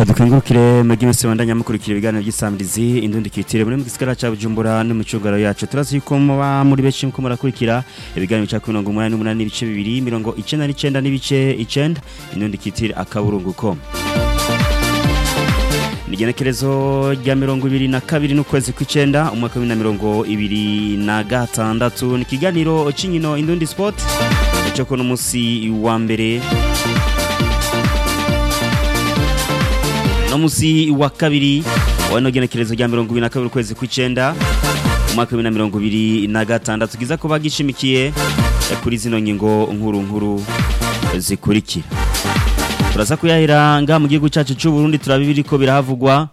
reka dukengurukire magi wese bandanya mukurikira ibiganiro by'isamirizi indundi kitire muri mu gisigara ca Bujumbura no mu cugaro yacu turazi yuko muba muri benshi muko murakurikira ibiganiro cya mirongo umunani n'umunani n'ibice bibiri mirongo icenda n'icenda n'ibice icenda indundi kitire akaburunguko Nigenekerezo rya mirongo ibiri na kabiri n'ukwezi kw'icenda umwaka wa bibiri na mirongo ibiri na gatandatu ni ikiganiro c'inkino indundi sport cyo kuno musi wa mbere no musi wa kabiri wano genekerezo rya mirongo ibiri na kabiri ukwezi kw'icenda umwaka wa bibiri na mirongo ibiri na gatandatu kiza kuba gishimikiye kuri zino ngingo nkuru nkuru zikurikira turaza kuyahera ngaha mu gihugu cyacu cy'u Burundi turaba ibiriko birahavugwa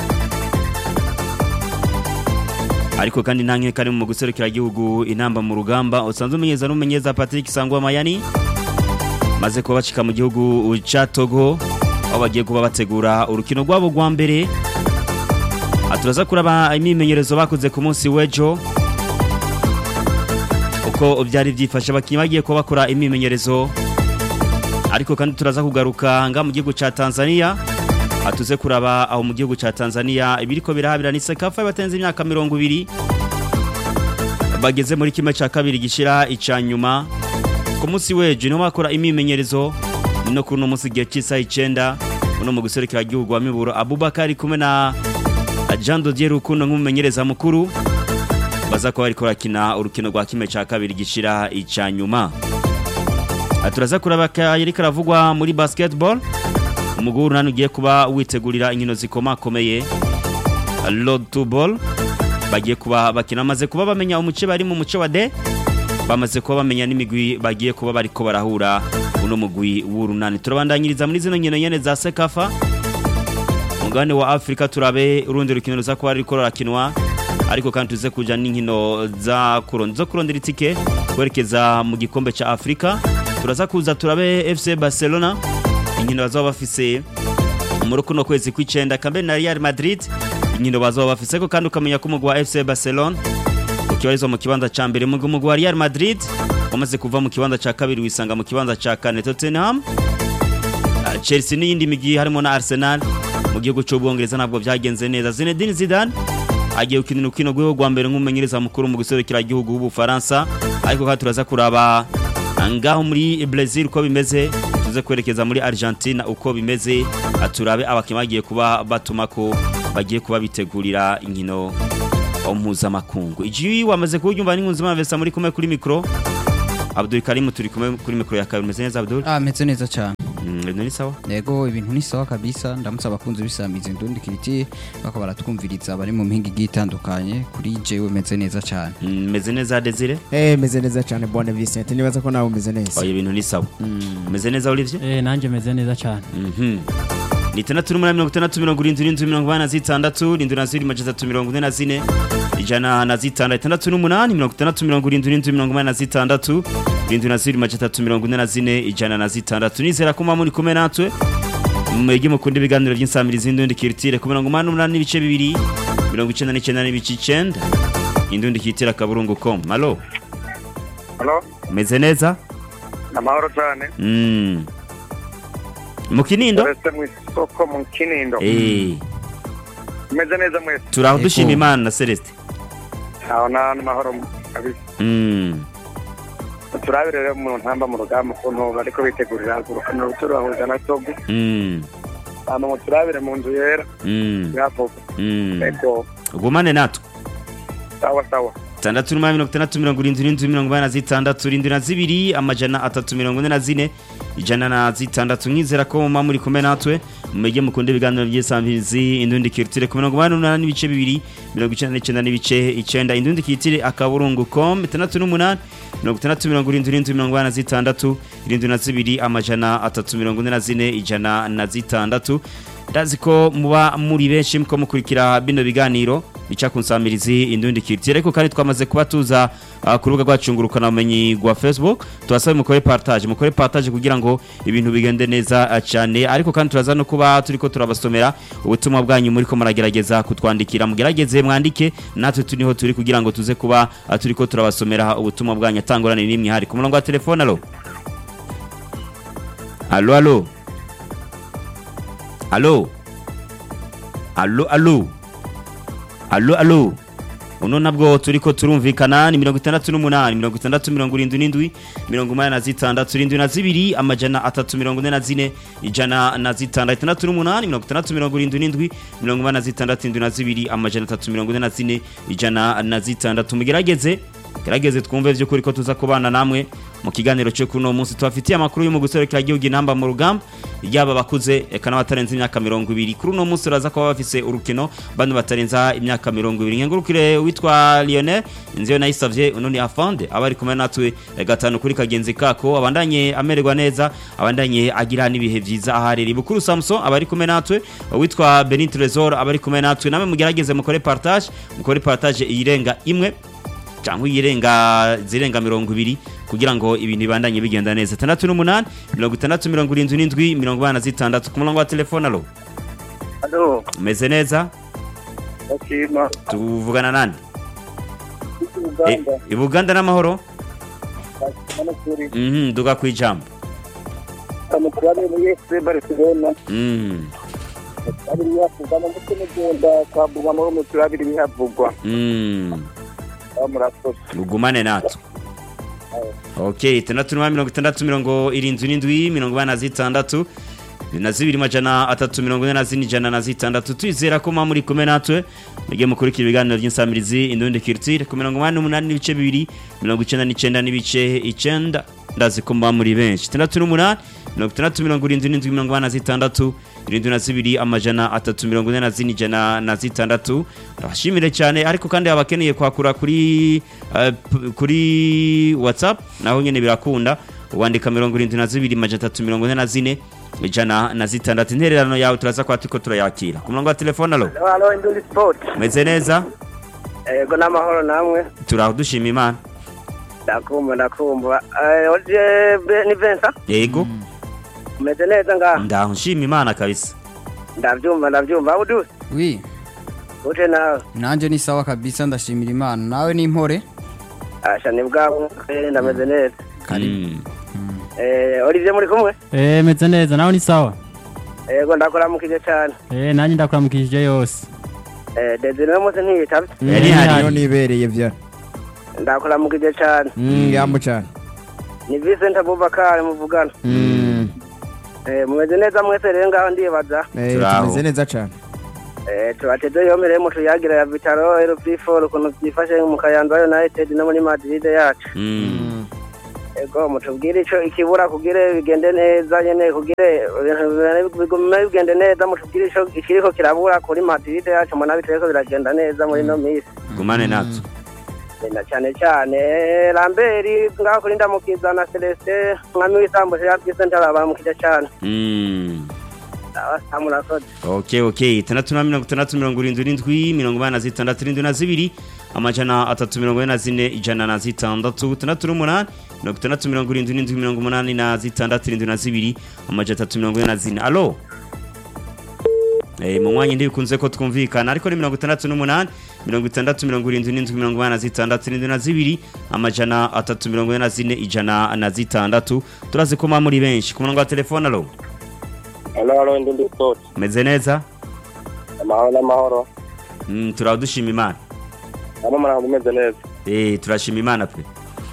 ariko kandi nta nkeka ari mu guserukira igihugu inamba mu rugamba usanzwe umenyeza n'umumenyeza Patrick Sangwa Mayani maze kuba bacika mu gihugu ca Togo aho bagiye kuba bategura urukino rwabo rwa mbere turaza kuraba imyimenyerezo bakoze ku munsi w'ejo uko byari byifashe abakinnyi bagiye kuba bakora imyimenyerezo ariko kandi turaza kugaruka nga mu gihugu ca Tanzania atuze kuraba aho mu gihugu ca Tanzania ibiriko birahabira ni Sekafa batenze imyaka 200 bageze muri kimwe ca kabiri gishira ica nyuma ku munsi weje no bakora imimenyerezo no kuno munsi gihe cisa 9 uno mu guserekera igihugu wa Miburo Abubakar kumwe na Jean Dodier Rukundo nk'umumenyereza mukuru baza ko bariko rakina urukino rwa kimwe ca kabiri gishira ica nyuma turaza kuraba yari karavugwa muri basketball umuguru nani ugiye kuba witegurira inkino zikomakomeye road to ball bagiye kuba bakina bamaze kuba bamenya umuce bari mu muce wa D bamaze kuba bamenya n'imigwi bagiye kuba bariko barahura uno mugwi w'urunani turabandanyiriza muri zino nkino nyene za Sekafa mugabane wa Afrika turabe urundi rukino ruza kuba ruriko rurakinwa ariko kandi tuze kuja n'inkino za kurondera zo kurondera itike kwerekeza mu gikombe ca Afrika turaza kuza turabe FC Barcelona inkino bazaba bafise muri kuno kwezi kw'icenda kambe na Real Madrid inkino bazaba bafise ko kandi ukamenya ko umugwi wa FC Barcelona ukibarizwa mu kibanza ca mbere mu mugwi wa Real Madrid wamaze kuva mu kibanza ca kabiri wisanga mu kibanza ca kane Tottenham Chelsea n'iyindi migi harimo na Arsenal mu gihugu cy'ubwongereza ntabwo byagenze neza Zinedine Zidane agiye gukinira ukino rwego rwa mbere nk'umumenyereza mukuru mu guserukira igihugu w'Ubufaransa ariko kandi turaza kuraba ngaho muri Brazil uko bimeze tuze kwerekeza muri Argentina uko bimeze aturabe abakinnyi bagiye kuba batuma ko bagiye kuba bitegurira inkino mpuzamakungu igihe wamaze kubyumva n'inkunzi mavesa muri kumwe kuri mikoro Abdul Karim turi kumwe kuri mikoro ya kabiri meze neza Abdul ah meze neza cyane ibintu ni sawa yego ibintu ni sawa kabisa ndamutse abakunzi bisamiza indundi kiriti bakaba baratwumviriza bari mu mpinga igiye itandukanye kuri jewe meze neza cyane meze neza Desire eh meze neza cyane Bonne Vincent nibaza ko nawe umeze neza oya ibintu ni sawa meze neza Olivier eh nanje meze neza cyane mhm ni itandatu n'umunani mirongo itandatu mirongo irindwi irindwi mirongo inani na zitandatu irindwi na zirindwi amajana atatu mirongo ine na zine ijana na zitandatu itandatu n'umunani mirongo itandatu mirongo irindwi irindwi mirongo inani na zitandatu irindwi na zirindwi amajana atatu mirongo ine na zine ijana na zitandatu nizera ko muba muri kumwe natwe mwege mukunda ibiganiro by'insamirizi y'indundi kiritire ku mirongo umunani n'umunani n'ibice bibiri mirongo icenda n'icenda n'ibice icenda indundi kiritire akaburungu com alo Halo, umeze neza amahoro cyane. mm. mu kinindo Uretse mu isoko mu Kinindo. eh Meze neza mwese. turaho Ego. dushima imana na celeste Aho na amahoro kabisa. mm. Turabire rero mu ntamba mu rugamba ukuntu bariko bitegurira urukino ruturahuza na Togo. Mm. Hama ngo turabire mu nzu yera Mm. yavuga. Mm. Ego, ugumane natwe sawa sawa. tandatu n'umunani mirongo itandatu mirongo irindwi irindwi mirongo inani na zitandatu irindwi na zibiri amajana atatu mirongo ine na zine ijana na zitandatu nkizera ko muba muri kumwe natwe mumege mukunda ibiganiro by'isambizi indundi kiritire ku mirongo inani n'umunani n'ibice bibiri mirongo icenda n'icenda n'ibice icenda indundi kiritire akaburungu com itandatu n'umunani mirongo itandatu mirongo irindwi irindwi mirongo inani na zitandatu irindwi na zibiri amajana atatu mirongo ine na zine ijana na zitandatu ndazi ko muba muri benshi muko mukurikira bino biganiro ica kunsamirizi indundi kiriti ariko kandi twamaze kuba tuza uh, ku rubuga rwacu ngurukana bumenyi rwa Facebook tubasaba mukore partage mukore partage kugira ngo ibintu bigende neza uh, cyane ariko kandi turaza no kuba turiko turabasomera ubutumwa bwanyu muri ko muragerageza kutwandikira mugerageze mwandike natwe tuniho turi kugira ngo tuze kuba uh, turiko turabasomera ubutumwa bwanyu atangorane n'imwe hari ku murongo wa telefone alo alo alo alo alo alo alo alo uno nabwo turiko turumvikana ni mirongo itandatu n'umunani mirongo itandatu mirongo irindwi n'indwi mirongo umunani na zitandatu irindwi na zibiri amajana atatu mirongo ine na zine ijana na zitandatu itandatu n'umunani mirongo itandatu mirongo irindwi n'indwi mirongo umunani na zitandatu irindwi na zibiri amajana atatu mirongo ine na zine ijana na zitandatu mugerageze gerageze twumve vy'ukuri ko tuza kubana namwe mu kiganiro cyo kuno munsi tubafitiye amakuru yo mu guserukira igihugu inamba mu rugamba yaba bakuze eka n'abatarenze imyaka mirongo ibiri kuri uno munsi uraza kuba bafise urukino bandi batarenza imyaka mirongo ibiri nkengurukire witwa Lionel inziyo nayisavye uno ni afande aba ari kumwe natwe eh, gatanu kuri kagenzi kako abandanye amererwa neza abandanye agira n'ibihe vyiza ahariri bukuru Samson aba ari kumwe natwe witwa Benit Trezor aba ari kumwe natwe namwe mugerageze mukore partage mukore partage iyirenga imwe cyangwa iyirenga zirenga mirongo ibiri kugira ngo ibintu bibandanye bigenda neza tandatu n'umunani mirongo itandatu mirongo irindwi n'indwi mirongo inani na zitandatu ku murongo wa telefone alo alo umeze neza ndashima tuvugana nande uganda i buganda n'amahoro hano kuri Mhm, duga ku ijambo amuturage muri fc barcelona Mhm, abiri yavugana ndetse n'ugenda kabuga muri umupira abiri bihavugwa mhm. aho murakoze ugumane natwe ok itandatu n'umunani mirongo itandatu mirongo irindwi n'indwi mirongo inani na zitandatu na zibiri majana atatu mirongo ine na zine ijana na zitandatu twizera ko muba muri kumwe natwe mugiye mukurikira ibiganiro by'insamirizi indundi kirtire ku mirongo inani n'umunani n'ibice bibiri mirongo icenda n'icenda n'ibice icenda ndazi ko muba muri benshi itandatu n'umunani mirongo itandatu mirongo irindwi n'indwi mirongo inani na zitandatu irindwi na zibiri amajana atatu mirongo ine na zine ijana na zitandatu ndabashimire cyane ariko kandi abakeneye kwakura kuri eh, p- kuri whatsapp naho nyene birakunda wandika mirongo irindwi na zibiri amajana atatu mirongo ine na zine ijana na zitandatu intererano yawe turaza kuba turiko turayakira ku murongo wa telefone alo halo indundi sport meze neza yego n'amahoro namwe turaho dushima imana ndakumva ndakumva Eh, oje Be- ni Vincent yego umeze neza ngaha ndaho nshima imana kabisa ndabyumva ndabyumva aho uduze wi uje nawe nanjye ni sawa kabisa ndashimira imana nawe ni impore asha ni bwabo eh, ndameze neza Mm. Eh, Olivier muri kumwe Eh, meze neza nawe ni sawa yego ndakuramukije cyane Eh, nanjye ndakuramukije yose Eh, Desire uno munsi ntiyitavye Yari Mm, hari. niyo nibereye vya ndakuramukije cyane Mm, yamu cyane ni Vincent Abubakar muvugana Mm. Eh, mumeze neza mwese rero ngaho ndibaza Eh, Turaho. tumeze neza cyane Eh, tubateze yomere mu tuyagira ya Vitaro RP4 ukuntu byifashe mu Kayanza United no muri Madrid yacu Mm. ego mutubwire ico ikibura kugire bigende neza nyene kugire ibintu bigume bigende neza mutubwire ico ikiriko kirabura kuri Madrid yacu mbona bitariko biragenda neza muri no misi gumane natwe na cyane cyane Lambert ngaho kuri ndamukiza na Celestin mwami w'isambu ya Bwise ndarabamukije cyane Mm. abasa murakoze ok ok itandatu na mirongo itandatu mirongo irindwi n'indwi mirongo inani na zitandatu irindwi na zibiri amajana atatu mirongo ine na zine ijana na zitandatu itandatu n'umunani mirongo itandatu mirongo irindwi n'indwi mirongo umunani na zitandatu irindwi na zibiri amajana atatu mirongo ine na zine alo Eh, mu mwanya ndibikunze ko twumvikana ariko ni mirongo itandatu n'umunani mirongo itandatu mirongo irindwi n'indwi mirongo inani na zitandatu irindwi na zibiri amajana atatu mirongo ine na zine ijana na zitandatu turazi ko muba muri benshi ku murongo wa telefone alo halo halo ndi sport meze neza amahoro n'amahoro Mm, turaho dushima imana hano muraho mumeze neza Eh, turashima imana pe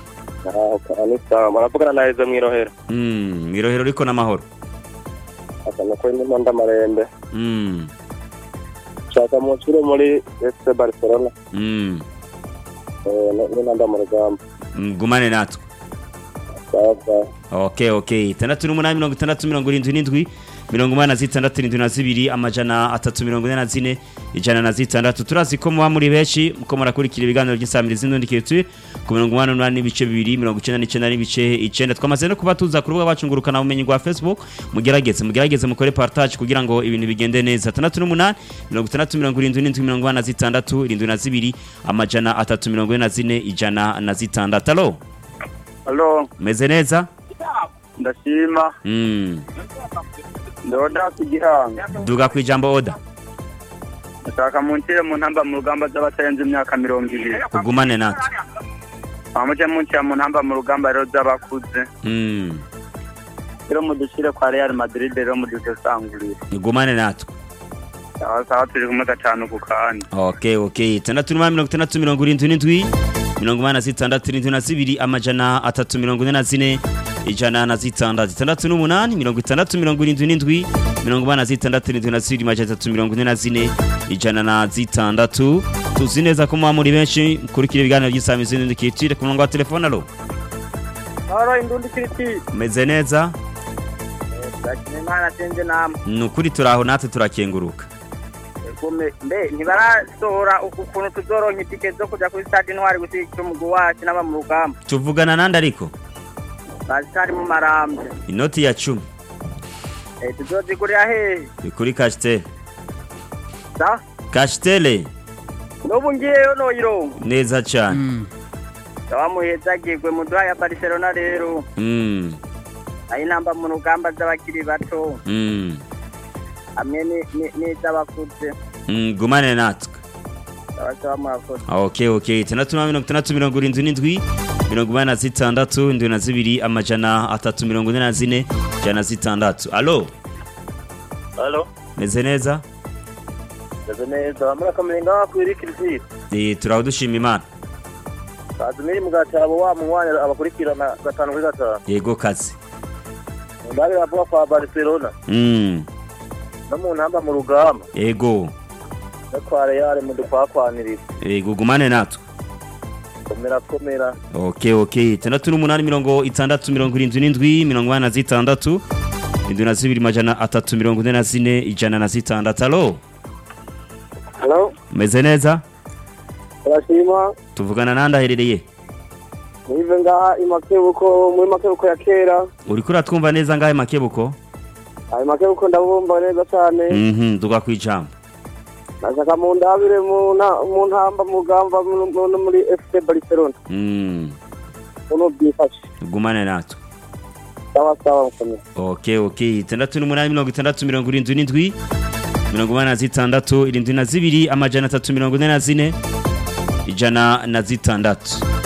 ni sawa muravugana na Eze mwirohera Mm, mwirohero riko n'amahoro akana ko ndimo ndamarembe Mm, nshaka mushyire muri FC Barcelona mm, n'inanda mu rugamba mm, gumane natwe sawa sawa ok ok itandatu n'umunani mirongo itandatu mirongo irindwi n'indwi mirongo umunani na zitandatu irindwi na zibiri amajana atatu mirongo ine na zine ijana na zitandatu turazi ko muba muri benshi muko murakurikira ibiganiro by'insamirizi n'undi kirituye ku mirongo umunani n'umunani n'ibice bibiri mirongo icenda n'icenda n'ibice icenda twamaze no kuba tuza ku rubuga bacu ngurukana bumenyi rwa facebook mugerageze mugerageze mukore partage kugira ngo ibintu bigende neza itandatu n'umunani mirongo itandatu mirongo irindwi n'indwi mirongo inani na zitandatu irindwi na zibiri amajana atatu mirongo ine na zine ijana na zitandatu alo halo meze neza ndashima mm. ndoda kugihanga duga ku ijambo oda ndashaka munshyire mu ntamba mu rugamba z'abatarenze imyaka mirongo ibiri ugumane natwe amuje munshyira mu ntamba mu rugamba rero z'abakuze Mm, rero mudushyire kwa Real Madrid rero mudusesangurire ugumane natwe sawa sawa turi kumwe gatanu ku kandi okay okay itandatu n'umunani mirongo itandatu mirongo irindwi n'indwi mirongo inani na zitandatu irindwi na zibiri amajana atatu mirongo ine na zine ijana na zitandatu itandatu n'umunani mirongo itandatu mirongo irindwi n'indwi mirongo inani na zitandatu irindwi na zibiri amajana atatu mirongo ine na zine ijana na zitandatu tuzi neza ko muba muri benshi mukurikira ibiganiro by'isamizi n'indi kitire ku murongo wa telefone alo Oro indundi kiriti. umeze neza Ndakina imana tenze namwe. ni ukuri turaho natwe turakenguruka Gume mbe ntibarasohora ukuntu tuzoronka itike zo kuja kuri stade intwari gushyigikira umugwi wacu n'aba mu rugamba. tuvugana nande ariko Bazitari mu marambye. inoti ya cumi Eh tuzozigurira hehe? ni kuri kashitere Da? kashitere N'ubu ngiyeyo noyironka. neza cyane Mm. Ndabamuhezagirwe mu duha ya Barcelona rero. Mm, Ayi namba mu rugamba z'abakiri bato. mm, Hamwe ni- ni- n'iz'abakuze. mm, gumane natwe Abasaba murakoze. okay okay itandatu na mirongo itandatu mirongo irindwi n'indwi mirongo inani na zitandatu indwi na zibiri amajana atatu mirongo ine na zine ijana na zitandatu alo halo meze neza meze neza muri akamenga wakwira ikirisi Eh, turaho dushima imana kazimiri mu gatabo wa munywanyi abakurikirana gatanu kuri gatanu yego kazi ndari bavuga kwa barcelona Mm, no mu ntamba mu rugamba yego no kwa real mu dukwakwaniriza yego gumane natwe komera komera okay okay itandatu n'umunani mirongo itandatu mirongo irindwi n'indwi mirongo inani na zitandatu indwi na zibiri majana atatu mirongo ine na zine ijana na zitandatu alo Hello? meze neza Turashima. tuvugana nande aherereye Nive ngaha imakebuko muri makebuko ya kera. uriko uratwumva neza ngahe makebuko Ayo makebuko ndabumva neza cyane. mhm duga kwijambo Nashaka mu ndabire mu nta- mu ntamba mu rugamba mu- mu- no muri FC Barcelona. mm Uno byifashe. gumane natwe Sawa sawa mukomeye. okay okay itandatu n'umunani mirongo itandatu mirongo irindwi n'indwi mirongo inani na zitandatu irindwi na zibiri amajana atatu mirongo ine na zine ijana na zitandatu